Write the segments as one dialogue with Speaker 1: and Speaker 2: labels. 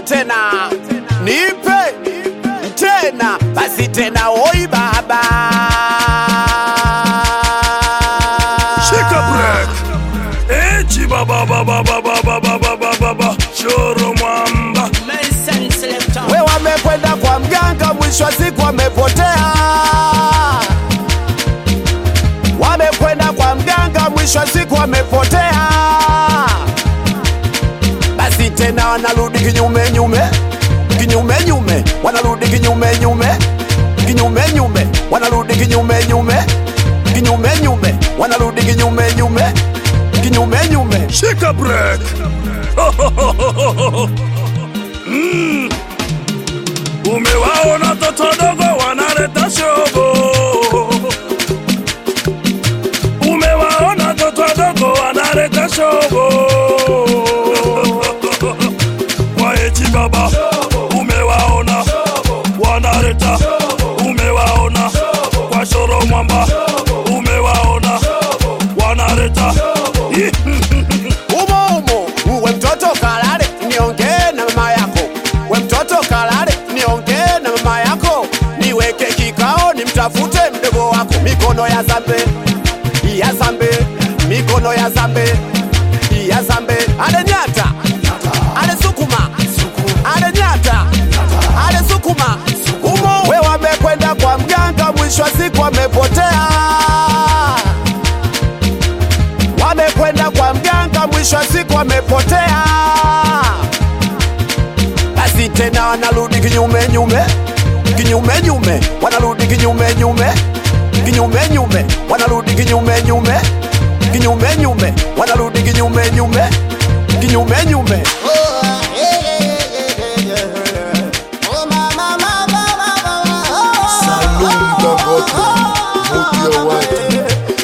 Speaker 1: tena, nipe tena, basi tena, oi baba,
Speaker 2: Shika break. Echi baba baba baba baba baba baba. Choro mwamba.
Speaker 1: we wamekwenda kwa mganga, mwisho wa siku wamepotea. Wamekwenda kwa mganga, mwisho wa siku wamepotea. Basi tena wanarudi kinyume nyume, kinyume nyume, wanarudi kinyume nyume, kinyume nyume, wanarudi kinyume nyume, kinyume nyume, wanarudi kinyume nyume, kinyume nyume.
Speaker 2: Shika break. Mm. Umewaona toto dogo wanaleta shobo. Umewaona toto dogo wanaleta shobo. Kwa echi baba umewaona wanaleta umewaona kwa shoro mwamba umewaona wanaleta
Speaker 1: umo umo, we mtoto kalale, niongee na mama yako. We mtoto kalale, niongee na mama yako. Niweke kikao, nimtafute mdogo wako. Mikono ya zambe, ya zambe, mikono ya zambe, ya zambe. Ale nyata, ale sukuma, ale nyata, ale sukuma. Umo we wamekwenda kwa mganga, mwisho wa siku wamepotea wamekwenda kwa mganga, mwisho wa siku wamepotea. Basi tena wanarudi kinyume nyume, kinyume nyume, wanarudi kinyume nyume, kinyume nyume, wanarudi kinyume nyume, kinyume nyume, wanarudi kinyume nyume, kinyume nyume.
Speaker 3: Salum Dangote, Mudia White.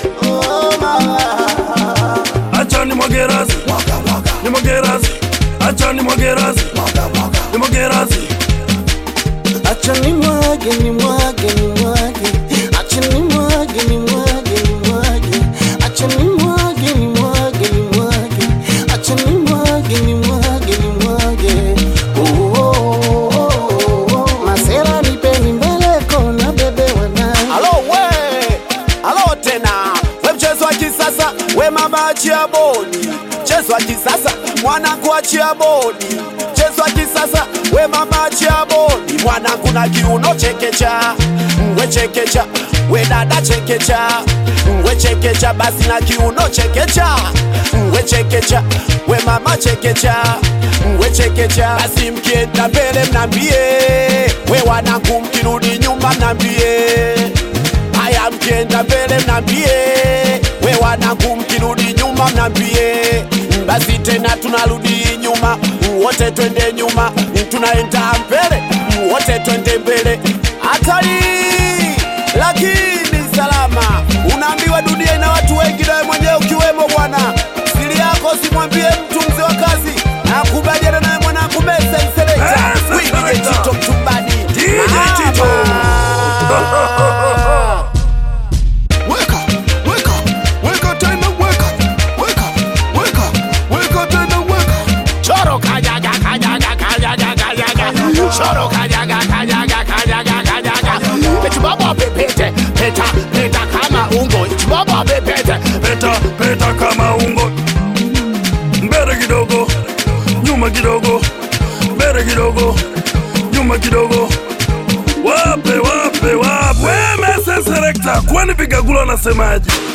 Speaker 2: acha ni mwagerazi ni mwagerazi acha ni mwagerazi ni mwagerazi
Speaker 4: Acha ni mwage ni mwage ni mwage, acha ni mwage ni mwage ni mwage, acha ni mwage ni mwage ni mwage, acha ni mwage ni mwage ni mwage. Oh, oh, oh, oh, oh. Masera nipeni mbele kona bebe wanai
Speaker 1: Alo we, alo tena, we mchezo wa kisasa, we mama achia bodi. Mchezo wa kisasa, mwanangu achia bodi. Mchezo wa kisasa, we mama achia bodi. Mwanangu na kiuno chekecha, we chekecha, we dada chekecha, we chekecha, basi na kiuno chekecha, we chekecha, we mama chekecha, we chekecha, basi mkienda mbele mnambie, we wanangu mkirudi nyuma mnambie haya mkienda mbele mnambie, we wanangu mkirudi nyuma mnambie, basi tena tunarudi nyuma, wote twende nyuma, tunaenda mbele, wote twende mbele. Hatari lakini salama, unaambiwa dunia ina watu wengi, nawe mwenyewe ukiwemo bwana. Siri yako simwambie mtu, mzee wa kazi, nakubaliana naye mwanangu Mese Mseleta,
Speaker 2: Mese
Speaker 1: Wili
Speaker 2: Mseleta.
Speaker 1: Tito Mtumbani,
Speaker 2: DJ Tito.
Speaker 1: Mama.
Speaker 3: Weka, weka, weka tena weka, weka, weka, weka tena weka.
Speaker 1: Choro kajaga kajaga kajaga kajaga Choro kajaga kajaga kajaga kajaga Eti baba pepete peta peta kama ungo Eti baba pepete
Speaker 2: peta peta kama ungo mbele kidogo nyuma kidogo mbele kidogo nyuma kidogo wape wape wape wemese selekta kwani vigagula anasemaje